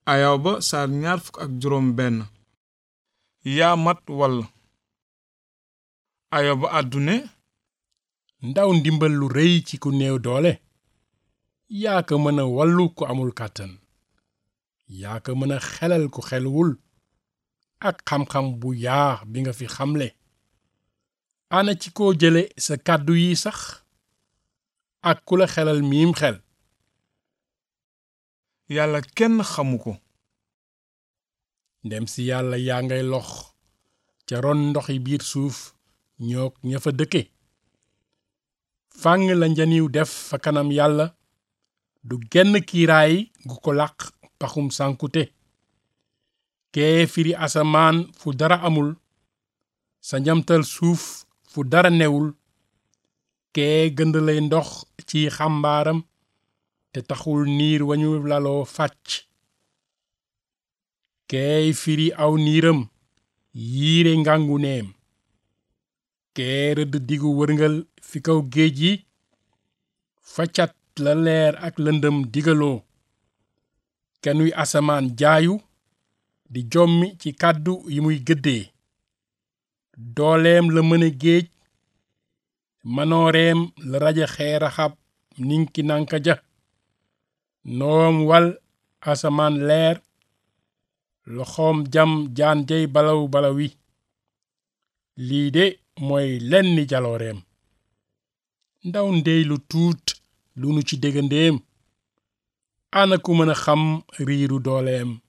ayaw ba saar ñaar fukk ak juróom benn yaa mat wall ayaw ba àddune ndaw ndimbal lu rëy ci ku néew doole yaa ko mën a wallu ku amul kàttan yaa ko mën a xelal ku xelwul ak xam-xam bu yaa bi nga fi xamle ana ci koo jële sa kàddu yi sax ak ku la xelal miim xel yàlla kenn xamu ko ndem si yàlla yaa ngay lox ca ron ndoxi biir suuf ñoog ña fa dëkke fàng la njaniw def fa kanam yàlla du genn kiiraay gu ko làq paxum sànkute kee firi asamaan fu dara amul sa njamtal suuf fu dara newul kee gënd lay ndox ci xàmbaaram te taxul niir wañu laloo fàcc keey firi aw niiram yiire ngangu neem kee rëdd digu wërngal fi kaw géej yi faccat la leer ak lëndëm digaloo kenuy asamaan jaayu di jommi ci kàddu yi muy gëddee dooleem la mëne géej manooreem la raja xeeraxab ninki nanka ja noom wal asamaan leer loxoom jam jaan jey balaw balawi lii de mooy lenni jalooreem ndaw ndey lu tuut lu nu ci déggandéem ana ku mën a xam riiru dooleem